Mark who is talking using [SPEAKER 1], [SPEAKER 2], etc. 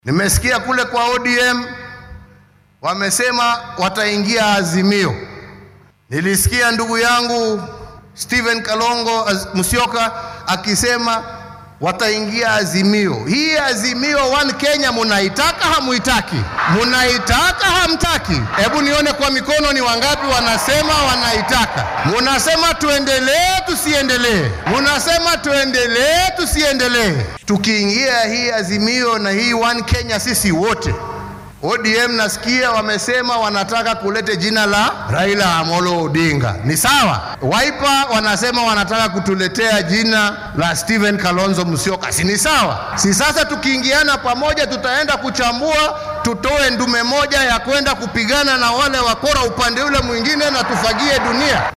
[SPEAKER 1] Nimesikia kule kwa ODM wamesema wataingia Azimio. Nilisikia ndugu yangu Stephen Kalongo Az- Musyoka akisema wataingia Azimio. Hii Azimio One Kenya munaitaka hamuitaki? Munaitaka hamtaki? Hebu nione kwa mikono ni wangapi wanasema wanaitaka. Munasema tuendelee tusiendelee? Munasema tuendelee tusiendelee? Tukiingia hii Azimio na hii One Kenya sisi wote ODM nasikia wamesema wanataka kulete jina la Raila Amolo Odinga. Ni sawa. Wiper wanasema wanataka kutuletea jina la Stephen Kalonzo Musyoka. Si ni sawa? Si sasa tukiingiana pamoja tutaenda kuchambua tutoe ndume moja ya kwenda kupigana na wale wakora upande ule mwingine na tufagie dunia.